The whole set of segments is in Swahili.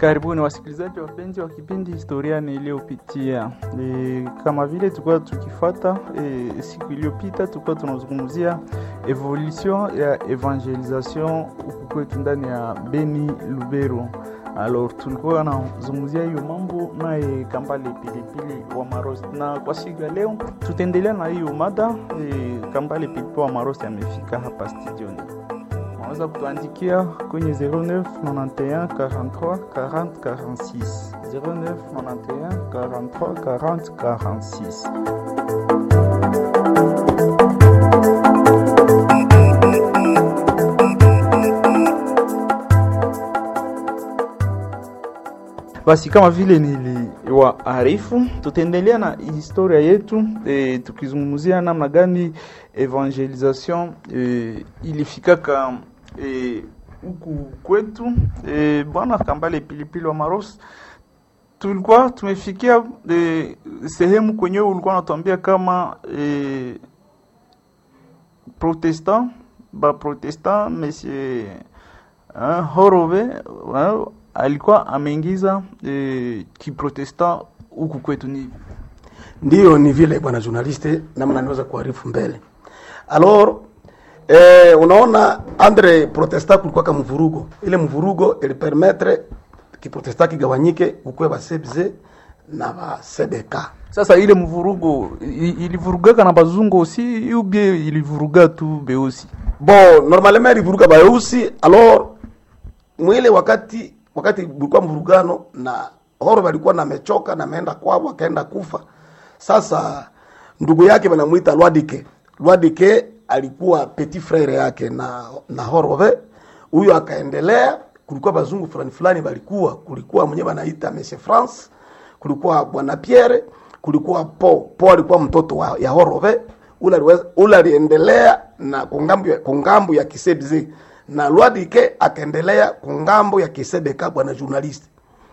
Karibuni wasikilizaji wapenzi wa kipindi historia niliyopitia. E, kama vile tulikuwa tukifuata e, siku iliyopita tulikuwa tunazungumzia evolution ya evangelisation huku kwetu ndani ya Beni Lubero. Alors tulikuwa nazungumzia hiyo mambo naye Kambale Pilipili wa Marosi, na kwa siku ya leo tutaendelea na hiyo mada e, Kambale Pilipili wa Marosi amefika hapa studioni unaweza kutuandikia kwenye 09 91 43 40 46 09 91 43 40 46 Basi kama vile niliwaarifu, tutaendelea na historia yetu e, tukizungumzia namna gani evangelisation e, ilifikaka huku e, kwetu e, bwana Kambale Pilipili wa Marosi, tulikuwa tumefikia e, sehemu kwenyewe ulikuwa unatuambia kama e, protestant ba protestant monsieur uh, Horove uh, alikuwa ameingiza e, kiprotestant huku kwetu. Ni ndiyo ni vile bwana journaliste, namna niweza kuarifu mbele alors Eh, unaona andre protesta kulikuwa kama mvurugo. Ile mvurugo ili permettre kiprotesta kigawanyike ukwe ba sebze na ba sebeka. Sasa ile mvurugo ilivurugaka na bazungu aussi ou bien ilivuruga tu beusi? Bon, normalement ilivuruga beusi alors mwile wakati wakati bulikuwa mvurugano na horo walikuwa na mechoka na meenda kwao akaenda kufa. Sasa ndugu yake wanamuita Lwadike. Lwadike alikuwa petit frere yake na na Horove. Huyo akaendelea, kulikuwa bazungu fulani fulani balikuwa, kulikuwa mwenyewe anaita Monsieur France, kulikuwa bwana Pierre, kulikuwa Po. Po alikuwa mtoto wa, ya Horove. Ule aliweza ule aliendelea na kungambo ya kungambo ya Kisebze na Lwadike akaendelea kungambo ya Kisebeka bwana journalist.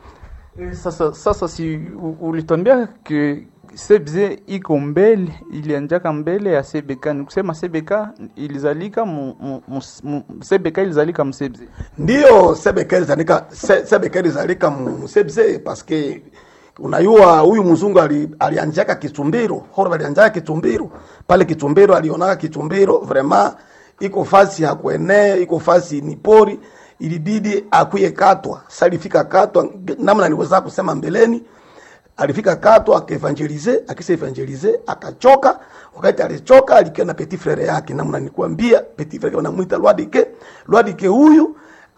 E, sasa sasa si ulitwambia ke sebze iko mbele ilianjaka mbele ya sebeka ni kusema sebeka ilizalika mu, mu, mu, sebeka ilizalika msebze ndio sebeka ilizalika se, sebeka ilizalika msebze paske unayua huyu mzungu ali, alianjaka Kitumbiro horo alianjaka Kitumbiro pale Kitumbiro alionaka Kitumbiro vraiment iko fasi ya kuenea iko fasi ni pori ilibidi akuye katwa salifika katwa namna niweza kusema mbeleni alifika kato akaevangelize, akisa evangelize akachoka. Wakati alichoka alikia na petit frere yake, namna nikuambia, petit frere wanamuita Lwadike. Lwadike huyu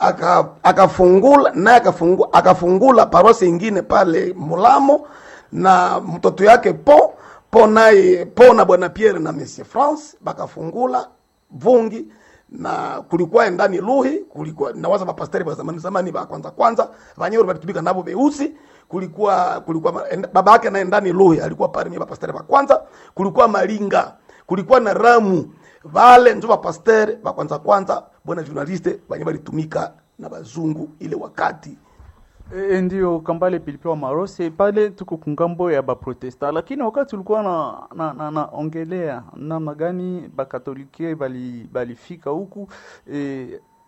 akafungula aka naye akafungula akafungula parosi ingine pale Mulamo na mtoto yake Po Po naye Po na bwana Pierre na Monsieur France bakafungula vungi na kulikuwa ndani luhi kulikuwa na waza mapasteri wa zamani zamani ba kwanza kwanza vanyewe walitumika nabo beusi kulikuwa kulikuwa baba yake naye ndani luhi alikuwa pale mimi pasteri wa kwanza kulikuwa malinga kulikuwa na ramu vale njo pasteri wa kwanza kwanza bwana journaliste wenye walitumika na bazungu ile wakati E, ndio Kambale Pilipili wa Marose pale tuko kungambo ya baprotesta, lakini wakati ulikuwa na, na, na, na ongelea namna gani bakatolike bali balifika huku e,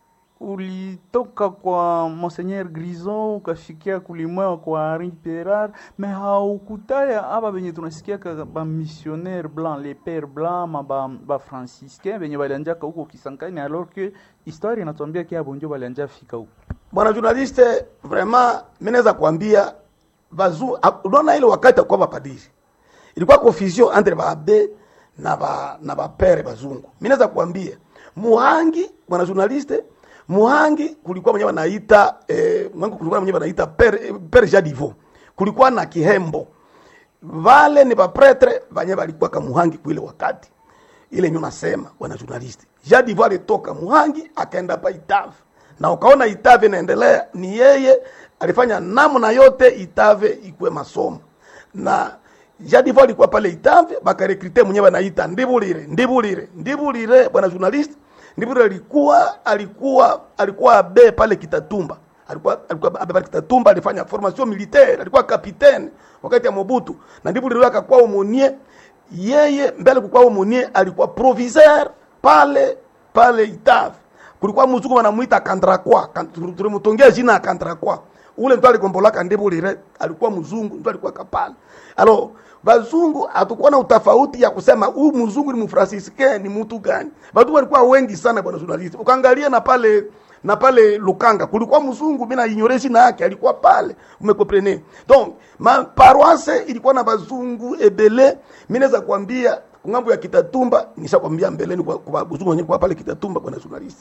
ulitoka kwa Monseigneur Grison ukafikia kulimwa kwa Henri Perard, me haukutaya aba benye tunasikia ka ba missionnaire blanc les pères blancs ma ba, ba franciscain benye balianjaka huko Kisangani, alors que histoire inatuambia kia bonjo balianja fika huko bwana journaliste, vraiment mimi naweza kuambia bazu, unaona ile wakati kwa bapadiri ilikuwa confusion entre baabe na ba na bapere bazungu. Mimi naweza kuambia Muhangi, bwana journaliste, Muhangi kulikuwa mwenyewe wanaita eh, mwangu kulikuwa mwenyewe wanaita pere pere Jadivo, kulikuwa na Kihembo, vale ni bapretre banye balikuwa kama Muhangi kwa ile wakati ile nyuma nasema bwana journaliste, Jadivo alitoka Muhangi akaenda pa Itavi na ukaona Itave inaendelea, ni yeye alifanya namna yote Itave ikuwe masomo na Jadivo alikuwa pale Itave, bakarekrite mwenyewe anaita Ndibulire, Ndibulire, Ndibulire, bwana journalist. Ndibulire alikuwa alikuwa alikuwa abe pale Kitatumba, alikuwa alikuwa abe pale Kitatumba, alifanya formation militaire, alikuwa kapitene wakati ya Mobutu, na Ndibulire akakuwa umunie yeye mbele, kukuwa umunie, alikuwa proviseur pale pale Itave kulikuwa mzungu wanamuita Kandrakwa, tulimutongea jina ya Kandrakwa. ule ndo aligombolaka ndibulire alikuwa mzungu ndo alikuwa kapale alo bazungu hatukuwa na utafauti ya kusema huyu mzungu ni mfransiske ni mtu gani batu walikuwa wengi sana bwana journalist ukaangalia na pale na pale Lukanga kulikuwa mzungu mimi na ignoration na yake alikuwa pale umekomprene donc ma paroisse ilikuwa na bazungu ebele mimi naweza kuambia ngambo ya Kitatumba nishakwambia mbeleni kwa, kwa bazungu wenyewe kwa pale Kitatumba bwana journalist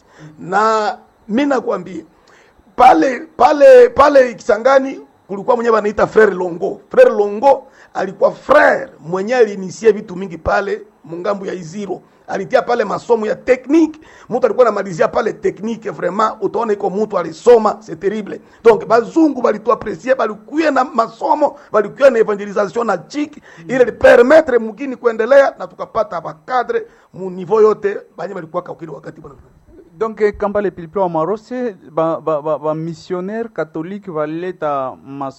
na mimi nakwambia pale pale pale Kisangani kulikuwa mwenyewe anaita frere Longo. Frere Longo alikuwa frere mwenyewe alinisie vitu mingi pale mungambo ya Iziro. Alitia pale masomo ya technique, mtu alikuwa anamalizia pale technique vraiment, utaona iko mtu alisoma, c'est terrible. Donc bazungu balitoa apprécier, balikuwa na masomo, balikuwa na evangelisation na chiki ile li permettre mugini kuendelea na tukapata bakadre mu niveau yote banye balikuwa kakili wakati bwana donc eh, kambale pilipili wa marose ba, ba, ba, ba missionnaire catholique baleta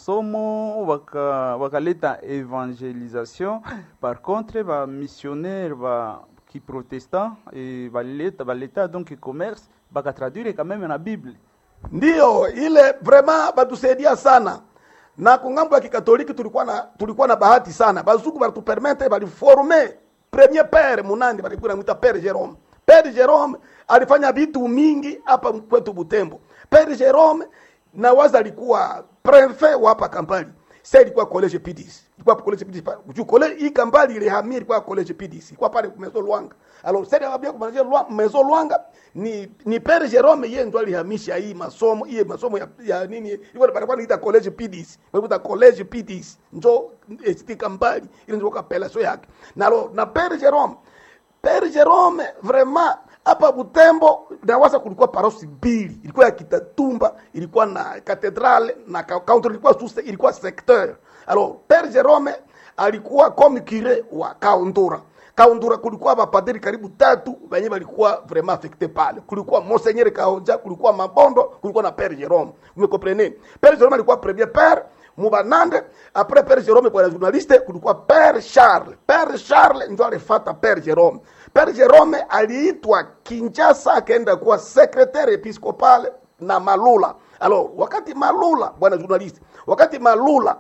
masomo baka- bakaleta evangelisation par contre ba missionnaire ba kiprotestant eh, baleta baleta donc commerce bakatraduire quand même na bible Ndiyo, ile vraiment batusaidia sana na kungambo ya kikatoliki tulikuwa na tulikuwa na bahati sana, bazungu balitupermete baliforme premier pere munandi balikuwa namwita pere Jerome. Pere Jerome alifanya vitu mingi hapa kwetu Butembo. Pere Jerome na waza alikuwa prefet wa hapa Kampali. Sasa ilikuwa college PDC. Ilikuwa college PDC. Juu college hii Kampali ile hamia ilikuwa college PDC. Ilikuwa pale Mezo Luanga. Alors sasa wabia kumalizia Lwa- Mezo Luanga ni ni Pere Jerome yeye ndo alihamisha hii masomo, hii masomo ya, ya nini? Ilikuwa palikuwa niita college PDC. Walikuwa college PDC. Njo ST Kampali ile ndio kapela yake. Na lo, na Pere Jerome Pere Jerome vraiment hapa Butembo nawasa kulikuwa parosi mbili, ilikuwa ya Kitatumba, ilikuwa na katedrale na ka- counter, ilikuwa sous ilikuwa secteur. Alors Pere Jerome alikuwa comme curé wa Kaundura. Kaundura kulikuwa mapadiri karibu tatu wenye walikuwa vraiment affecté pale. Kulikuwa Monseigneur Kaonja, kulikuwa Mabondo, kulikuwa na Pere Jerome. Umekomprene? Pere Jerome alikuwa premier père mubanande après père Jerome bwana journaliste kulikuwa père Charles père Charles ndio alifata père Jerome père Jerome aliitwa Kinshasa akaenda kuwa secrétaire episcopal na Malula alors wakati Malula bwana journaliste wakati Malula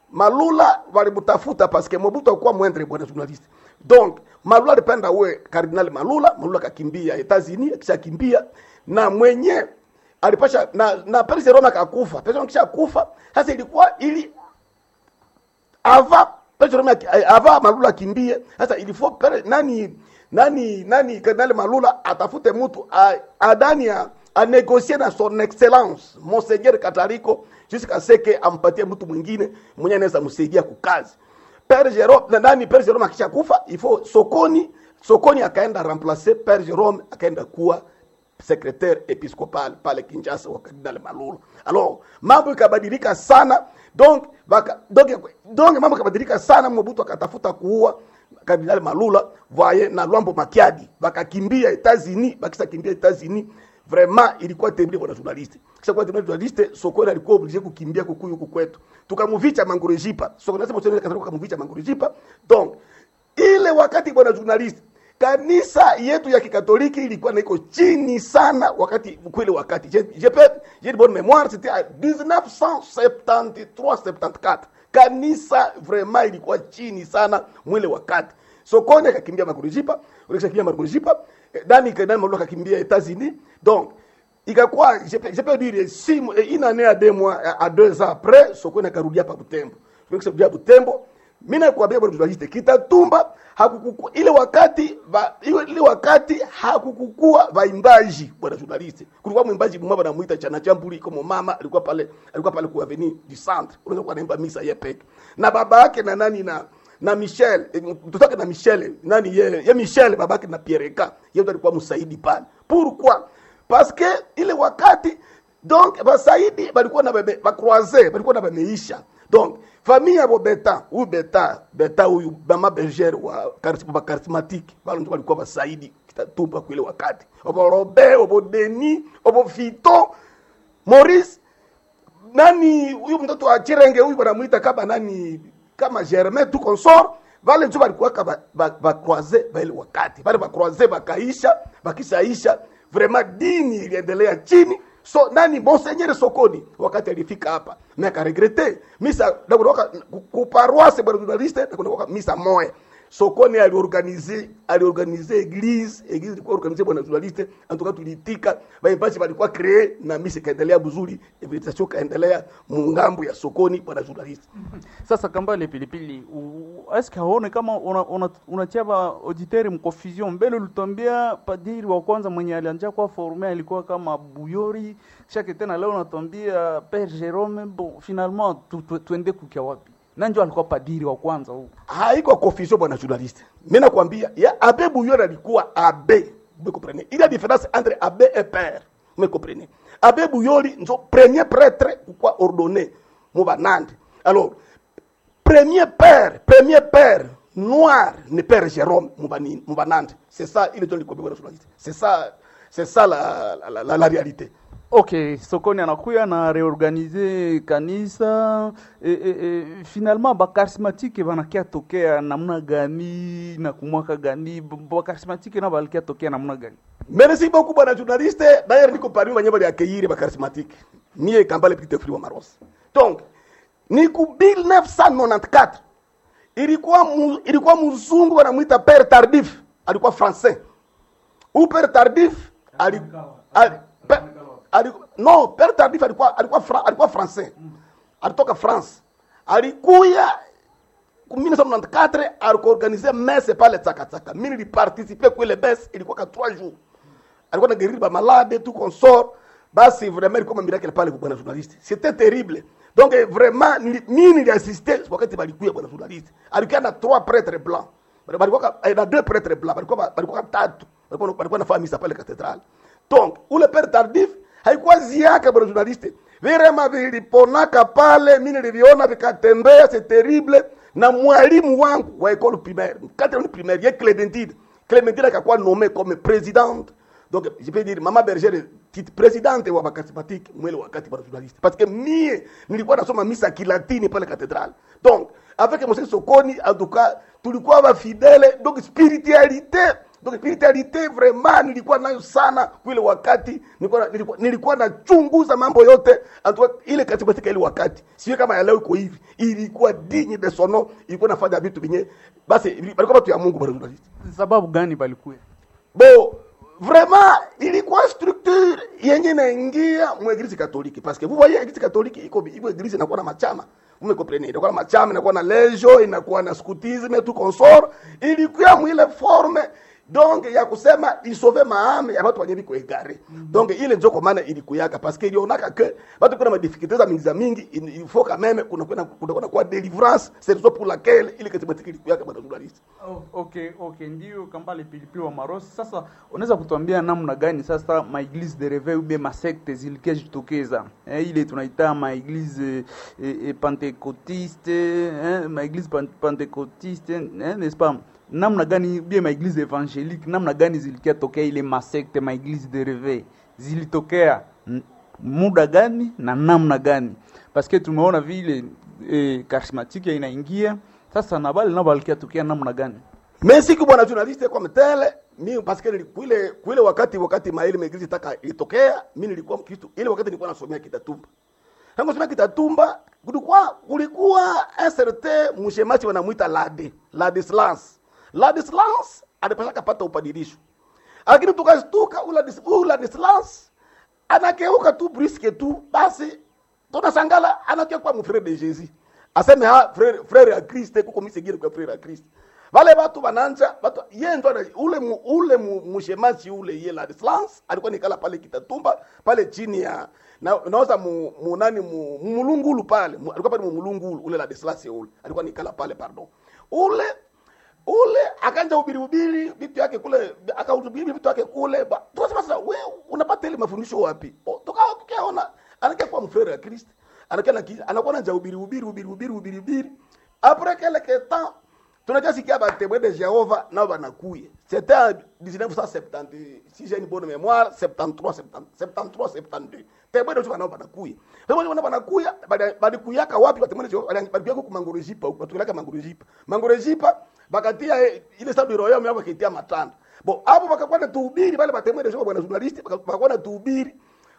Malula walimtafuta parce que Mobutu alikuwa mwendre bwana journaliste donc Malula alipenda uwe kardinali Malula Malula akakimbia Etats-Unis akishakimbia na mwenye alipasha na na Père Jerome akakufa. Père Jerome kisha kufa, sasa ilikuwa ili ava Père Jerome aki- eh, ava Malula akimbie. Sasa ilifo Père nani nani nani Kardinali Malula atafute mtu a- adani a, a négocier na son excellence Monseigneur Kataliko jusqu'à ce que ampatie mtu mwingine mwenye anaweza msaidia kukazi. Père Jerome na nani Père Jerome akisha kufa, ifo Sokoni Sokoni akaenda remplacer Père Jerome akaenda kuwa secrétaire épiscopal pale Kinshasa wa Kardinal Malula. Alors mambo ikabadilika sana donc baka, donc, donc mambo ikabadilika sana, Mobutu akatafuta kuua Kardinal Malula voye na Lwambo Makiadi bakakimbia Etats-Unis, bakisa kimbia Etats-Unis vraiment ilikuwa terrible bwana journaliste. Kisha kwa terrible journaliste, Sokoni alikuwa obligé kukimbia kukuyu huku kwetu, tukamuvicha Mangurejipa. Sokoni nasema Sokoni kataka kukamuvicha Mangurejipa. Donc ile wakati bwana journaliste kanisa yetu ya kikatoliki ilikuwa na iko chini sana wakati kweli wakati je je peux j'ai de bonne mémoire c'était à 1973 74 kanisa vraiment ilikuwa chini sana mwile wakati sokoni akakimbia makurujipa ulikishakimbia makurujipa eh, dani kanani malua akakimbia Etats-Unis donc ikakuwa je peux je peux dire si une année à deux mois à- à deux ans après sokoni akarudia hapa Butembo Tukisharudia Butembo mimi nakwambia bwana journaliste Kitatumba hakukuku ile wakati ba, ile, ile wakati hakukukua vaimbaji bwana journaliste. Kulikuwa mwimbaji mmoja anamuita Chana Chambuli kama mama alikuwa pale alikuwa pale kwa avenue du centre. Unaweza kuwa anaimba misa yeye peke. Na baba yake na nani na na Michel eh, mtoto wake na Michel nani ye, ye Michel babake na Pierreka yeye ndo alikuwa msaidi pale. Pourquoi? Parce que ile wakati donc basaidi balikuwa na bebe bakroise balikuwa na bameisha donc famille yabo beta huyu beta beta huyu mama berger wa charisma ba charismatique balo ndio walikuwa basaidi kitatumba kule wakati obo robe obo deni obo fito maurice nani huyu mtoto wa chirenge huyu wanamuita kama nani kama germain tu consort vale njo balikuwa kama ba, ba croise bale wakati vale ba croise bakaisha bakishaisha vraiment dini iliendelea chini so nani monseigneur sokoni wakati alifika hapa mi akaregrete misa nakunaoka kuparoise bwana journaliste nakunaoka misa moya sokoni aliorganize aliorganize eglise eglise ilikuwa organize bwana journaliste antuka tulitika baimbaji walikuwa cree na misa ikaendelea buzuri evitasio kaendelea mungambo ya sokoni bwana journaliste Sasa Kambale Pilipili, u- eske haone kama unatia una, unatia ba auditeri mconfusion? Mbele ulitwambia padiri wa kwanza mwenye alianja kwa forme alikuwa kama Buyori, shake tena leo unatwambia Père Jerome. Bon, finalement tu, tu, tuende kukia wapi? Nanjo alikuwa padiri wa kwanza huu. haiko confusion bwana journaliste mi nakwambia ya abe buyori alikuwa abe vous comprenez il y a différence entre abe et père vous me comprenez abe buyori nzo premier prêtre kwa ordonné mu banande alors premier père premier père noir ni père jérôme mu bani- mu banande c'est ça il est dans le bwana journaliste c'est ça c'est ça la, la, la, la, la réalité Okay, Sokoni anakuya na reorganize kanisa e, e, e, finalement bakarismatike banakia tokea namna gani na kumwaka gani B- bakarismatike na balikia tokea namna gani? merci beaucoup bwana journaliste d'ailleurs niko parmi banye bali accueillir ba charismatique mie kambale petite free wa maros donc ni ku 1994 ilikuwa mu, ilikuwa mzungu wanamwita père tardif alikuwa français ou père tardif ali, ali, pe, ali, no père tardif alikuwa alikuwa fra, alikuwa français alitoka france alikuya ku 1994 alikuorganize messe pale tsakatsaka mi niliparticipe kwile messe ilikuwa ka 3 jours alikuwa na guérir ba malade tout consort basi vraiment ilikuwa ma miracle pale kwa bwana journaliste c'était terrible donc eh, vraiment nili- mi niliassiste wakati balikuya bwana journaliste alikuwa na trois prêtres blancs balikuwa ka- eh, na deux prêtres blancs balikuwa balikuwa tatu balikuwa balikuwa nafanya misa pale cathédrale donc ule père tardif haikuwa ziaka bwana journaliste virema viliponaka pale mi niliviona vikatembea c'est terrible na mwalimu wangu wa école primaire quatrième primaire ye clémentine clémentine akakuwa nommé comme présidente donc je peux dire mama berger titre présidente wa bakarismatique mwele wakati bwana journaliste parce que mie nilikuwa nasoma misa kilatini pale cathédrale donc avec monsieur sokoni en tout cas tulikuwa bafidele donc spiritualité donc spiritualité vraiment nilikuwa nayo sana kwile wakati nilikuwa nilikuwa, nilikuwa nachunguza mambo yote en tout cas ile katika ile wakati sio kama ya leo iko hivi ilikuwa digne de son nom ilikuwa nafanya vitu vinye basi balikuwa watu ya Mungu bwana journaliste Sababu gani balikuya? bo vraiment ilikuwa structure yenye naingia mu eglise katoliki parce que vous voyez eglise katoliki iko iko eglise inakuwa na machama vous me comprenez inakuwa na machama inakuwa na lejo inakuwa na scoutisme tout consort ilikuwa mwile forme donc ya kusema isove maame ya watu wenye biko egare donc ile njo kwa maana ilikuyaka parce que ilionaka que watu kuna madifficulté za mingi za mingi il il faut quand même kuna kuna kuna kwa délivrance c'est raison pour laquelle ile katika ilikuyaka bwana journaliste Oh, okay, okay, ndio Kambale Pilipili wa Marosi. Sasa unaweza kutuambia namna gani sasa maeglise de reveil ube masekte zilikia jitokeza eh, ile tunaita maeglise eh, eh, pentecotiste eh, maeglise pan- pentecotiste eh, n'est-ce pas namna gani bie maeglise evangelique namna gani zilikia tokea ile masekte maeglise de reveil zilitokea n- muda gani na namna gani parce que tumeona vile eh, charismatique inaingia sasa na bale nao balikia tokea namna gani mais siku bwana journaliste comme tel mi parce que kuile kuile wakati wakati maili megizi taka ilitokea mi nilikuwa mkristo ile wakati nilikuwa nasomea kitatumba tangu nasomea kitatumba kulikuwa kulikuwa un certain mshemaji wanamuita lade ladislas ladislas alipasha kapata upadirisho lakini tukastuka ula dis- ula ladislas anakeuka tu briske tu basi tunasangala anakia kwa mfrere de jésus aseme ha frere, frere ya kriste kuko misegire kwa frere ya kriste vale batu bananja batu ye ndo ana- ule mu, ule mu, mushemaji ule ye ladislas alikuwa nikala pale kitatumba pale chini ya na naoza mu, mu nani mu, mu mulungulu pale mu, alikuwa pale mu mulungulu ule ladislas ule alikuwa nikala pale pardon ule ule akanja ubiri ubiri vitu yake kule akahubiri vitu yake kule Ba- tukasema sasa we unapata ile mafundisho wapi O, tukawa tukaona anakia kwa mfrere ya Kristo anakia na ki- anakuwa na ubiri ubiri ubiri ubiri ubiri ubiri après quelque temps tunakia sikia ba témoin de Jéhovah nao banakuye c'était en 1970 si j'ai une bonne mémoire 73 70 73 72 témoin de Jéhovah nao banakuye témoin de Jéhovah banakuya bali- balikuyaka wapi ba témoin de Jéhovah Bali- balikuyaka ku mangorejipa huko batukelaka mangorejipa mangorejipa bakatia eh, ile sabu royaume yao bakitia matanda bo hapo bakakuwa na tuhubiri wale batemwe de bwana journalist baka- bakakuwa na tuhubiri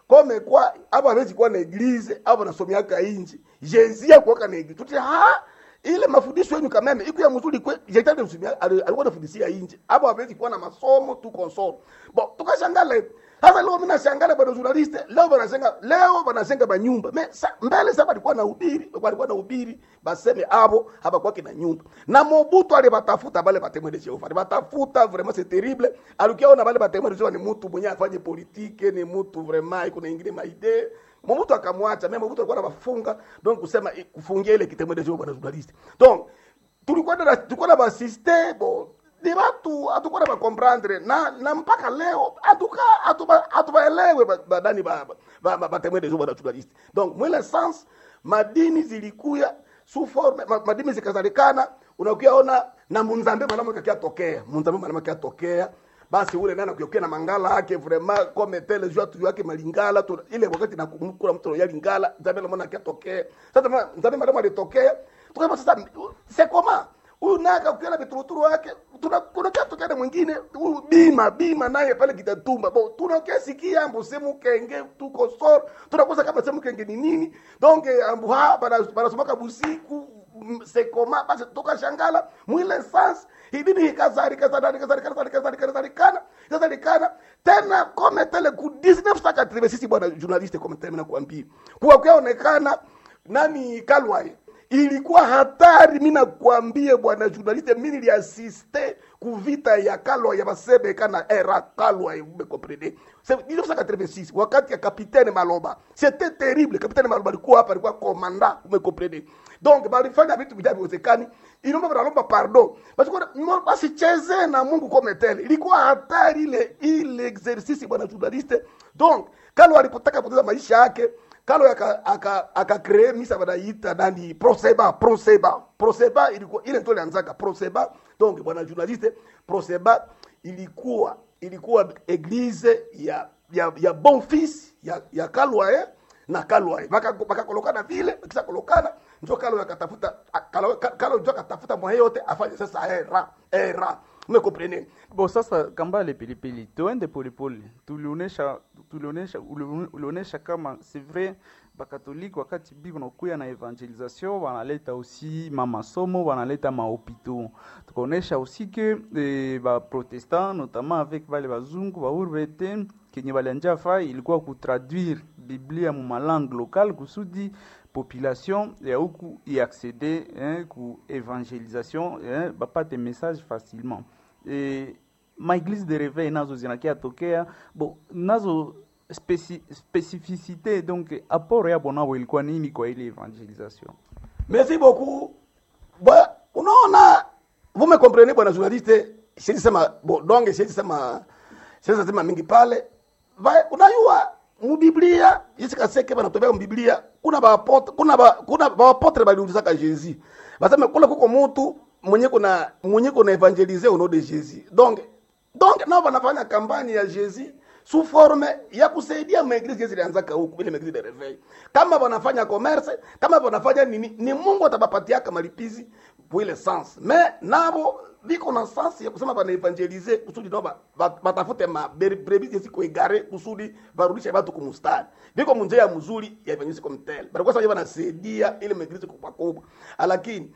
kome kwa abo hawezi kuwa na eglise abo nasomiaka inji jenzia kuwaka na eglise tuti ha ile mafundisho yenu kameme iko ya mzuri kwe jetani usumia alikuwa anafundishia inje abo hawezi kuwa na masomo tu console bo tukashangala sasa leo mimi nashangala bado journaliste leo banashenga leo banashenga banyumba me sa, mbele sasa walikuwa na ubiri walikuwa na ubiri baseme abo hapa kwake na nyumba na Mobutu alibatafuta bale batemwe de Jehova alibatafuta vraiment c'est terrible alikiona bale batemwe de Jehova ni mtu mwenye afanye politique ni mtu vraiment iko na ingine maide Mobutu akamwacha mimi Mobutu alikuwa anawafunga donc kusema eh, kufungia ile kitemwe de Jehova na journaliste donc tulikuwa na tulikuwa na basiste bon ni watu hatukuwa na comprendre na na mpaka leo hatuka hatuba hatubaelewe ba- badani ba ba ba- batemwe de Jehova na journaliste donc mwele sens madini zilikuya sous forme ma, madini zikazalikana unakuyaona na munzambe mwanamke akiatokea munzambe mwanamke akiatokea basi ule nana kuyokia na mangala yake vraiment comme tel jua tu yake malingala tu ile wakati na kumkula mtu ya lingala nzambe mwana akiatokea sasa ma- nzambe mwanamke alitokea tukasema sasa c'est comment huyu naka ukiona vituruturu wake tuna kuna kitu kile mwingine huyu bima bima naye pale kitatumba bo tunakia sikia ambu semu kenge tuko sor tunakosa kama semu kenge ni nini donc eh, ambu ha bana banasomaka busiku mm, sekoma basi tukashangala mwile sans hidini ikazari kazari kazari kazari kazari kazari kana kazari kana tena kome tele ku 1986 sisi bwana journaliste kome tele na kuambia kwa kuonekana nani Kalwai ilikuwa hatari. Mimi nakwambie bwana journaliste, mimi niliasiste kuvita ya Kalwa ya Basebeka na era Kalwa, vous comprenez c'est 1986 wakati ya capitaine Maloba, c'était terrible. Capitaine Maloba alikuwa hapa, alikuwa komanda, vous comprenez donc balifanya vitu vinavyowezekani, inaomba wanalomba pardon basi kwa basicheze na Mungu kome tele, ilikuwa hatari ile ile exercice bwana journaliste. Donc Kalwa alipotaka kupoteza maisha yake kalo aka aka aka create misa banaita nani proseba proseba proseba ilikuwa ile ndio ilianzaka proseba donc bwana journaliste proseba ilikuwa ilikuwa eglise ya ya ya bon fils ya ya kalwa eh na kalwa eh baka baka kolokana vile kisa kolokana ndio kalo akatafuta kalo kalo ndio akatafuta mwa yote afanye sasa era era umekomprene Bo sasa Kambale Pilipili, tuende polepole, tulionyesha tulionyesha uli- ulionyesha kama c'est vrai bakatoliki wakati biko nakuya na evangelisation wanaleta aussi mamasomo wanaleta mahopitau tukaonyesha aussi que eh, baprotestant notamment avec bale bazungu baurvete kenye balianja fai ilikuwa kutraduire biblia mu malangue locale kusudi population ya huku iaccede eh, ku evangelisation eh, bapate message facilement e, maeglise de réveil nazo zinakia tokea bo nazo speci, specificité donc apport yabo nabo ilikuwa nini kwa ile evangelisation Merci beaucoup. Bwa, unaona vous me comprenez bwana journaliste, siwezi sema bo donge siwezi sema siwezi sema mingi pale. Va, unajua mu Biblia Yesu kaseke bana tobea mu Biblia kuna ba apotre kuna ba kuna ba apotre baliuliza ka Jésus. Basema kula kuko mtu mwenye kuna mwenye kuna evangeliser au nom de Jésus. Donc donc nao wanafanya kampani ya Jésus sous forme ya kusaidia maeglise zilianzaka huku ile maeglise de reveil. Kama wanafanya commerce, kama wanafanya nini, ni Mungu atabapatiaka malipizi pour ile sens. Mais nabo biko na sens ya kusema bana evangelize kusudi nao ba- ba- batafute ma ber- brebis zisiko egare kusudi barudishe watu kumustari. Biko munjia mzuri ya evangelise comme tel. Bana kwa sababu wanasaidia ile maeglise kubwa kubwa. Lakini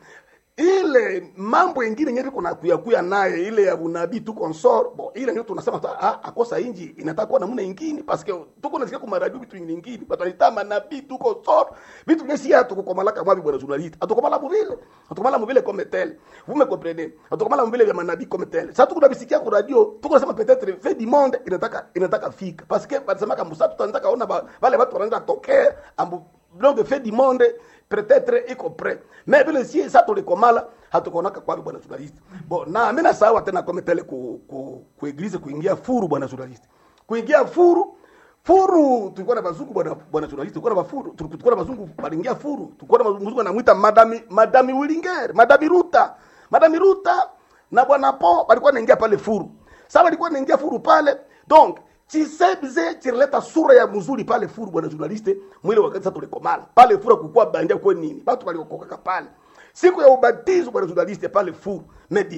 ile mambo ingine yenyewe kuna kuya kuya naye ile ya unabii tu consort bon ile ndio tunasema tu, ah, akosa inji inataka kuwa namna ingine parce que tuko nasikia kwa maradio vitu ingine ingine batalita manabii tu consort vitu vingine si hatu kukomalaka mwabi bwana journaliste atukomala muvile atukomala muvile comme tel vous me comprenez atukomala muvile vya manabii comme tel sasa tuko nabisikia kwa radio tuko nasema peut-être fait du monde inataka inataka fika parce que basema kama sasa tutanataka ona ba- wale watu wanaanza tokea ambu donc fait du monde peut-être iko prêt mais vile si sa tulikomala hatukonaka kwapi bwana journaliste bon na mimi nasawa tena kama tele ku, ku, ku eglise kuingia furu bwana journaliste kuingia furu furu tulikuwa na bazungu bwana bwana journaliste tulikuwa na bafuru tulikuwa na bazungu balingia furu tulikuwa na bazungu anamuita madami madami Willinger madami Ruta madami Ruta na bwana Po walikuwa naingia pale furu sasa walikuwa naingia furu pale donc chisebze chileta sura ya mzuri pale furu bwana journaliste mwile wakati sasa tulikomala pale furu kukua bandia kwa nini watu waliokoka pale siku ya ubatizo bwana journaliste pale furu medi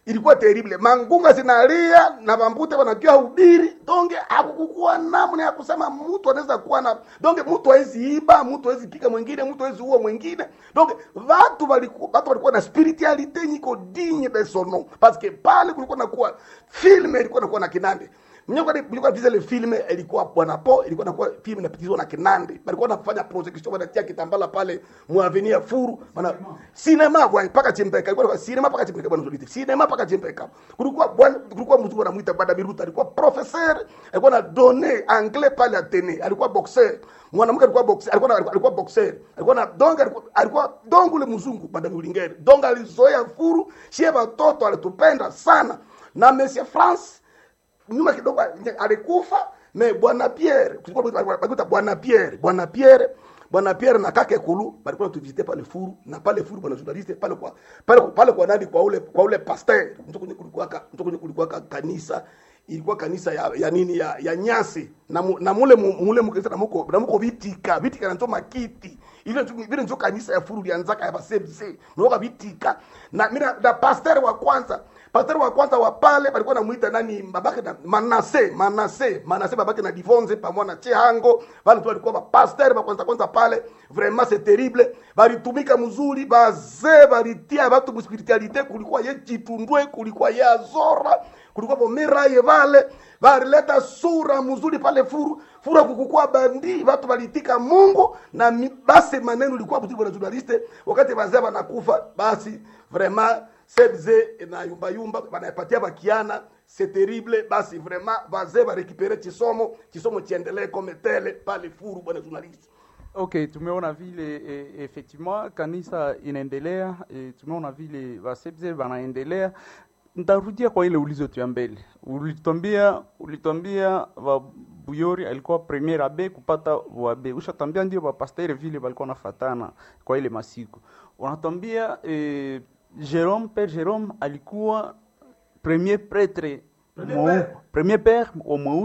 ilikuwa terrible mangunga zinalia na bambute wanakia hubiri donge hakukukuwa namna ya kusema mtu anaweza kuwa na donge mtu hawezi iba mtu hawezi piga mwingine mtu hawezi uwa mwingine donge watu walikuwa watu walikuwa na spiritualite nyiko digne de son nom parce que pale kulikuwa nakuwa filme ilikuwa nakuwa na kinande mnyoka visa ile filme ilikuwa bwana po ilikuwa nakuwa filme inapitizwa na kinande walikuwa wanafanya projection wanatia kitambala pale muaveni ya furu wana cinema kwa mpaka chimpeka ilikuwa cinema mpaka chimpeka bwana zolite cinema mpaka chimpeka kulikuwa bwana kulikuwa mtu anamuita bada biruta alikuwa professeur alikuwa na donner anglais pale Atene alikuwa boxer mwanamke alikuwa boxer alikuwa na- alikuwa boxer alikuwa na donga alikuwa, alikuwa dongo ule mzungu bada mulingere donga alizoea furu shie watoto alitupenda sana na monsieur France nyuma kidogo alikufa me bwana Pierre kulikuwa bwana Pierre bwana Pierre bwana Pierre na kake kulu balikuwa tuvisite pale furu na pale furu bwana journaliste pale kwa pale pale kwa nani kwa ule kwa ule pasteur mtu kwenye kulikuwa ka- mtu kwenye kulikuwa ka- kanisa ilikuwa kanisa ya, ya nini ya, ya nyasi na, mu, na mule mu- mule mkanisa na muko na muko vitika vitika na njo makiti ile njo vile njo kanisa ya furu lianzaka ya basebse mwoka vitika na mina na pasteur wa kwanza pasteur wa kwanza wa pale palikuwa namuita nani babake na Manase Manase Manase babake na Divonze pamoja na Chehango wale tu walikuwa ba pasteur wa kwanza kwanza pale vraiment c'est terrible balitumika mzuri bazee balitia watu mu spiritualite kulikuwa ye chitundwe kulikuwa ye azora kulikuwa bomeraye vale balileta sura mzuri pale furu fura kukukua bandi watu walitika Mungu na mi- basi maneno ilikuwa mzuri bwana journaliste wakati wazee wanakufa basi vraiment sebze na yumba yumba banapatia bakiana c'est terrible basi vraiment wazee barekipere chisomo chisomo chiendelee comme tele pale furu bwana journaliste Okay, tumeona vile e, effectivement kanisa inaendelea e, tumeona vile wasebze wanaendelea. Nitarudia kwa ile ulizo tu ya mbele, ulitwambia ulitwambia Buyori alikuwa premier abe kupata wabe, ushatambia ndio bapastere vile walikuwa nafatana kwa ile masiku. Unatwambia e, Jerome Père Jerome alikuwa premier prêtre Premier mweu- père. premier père wa mweusi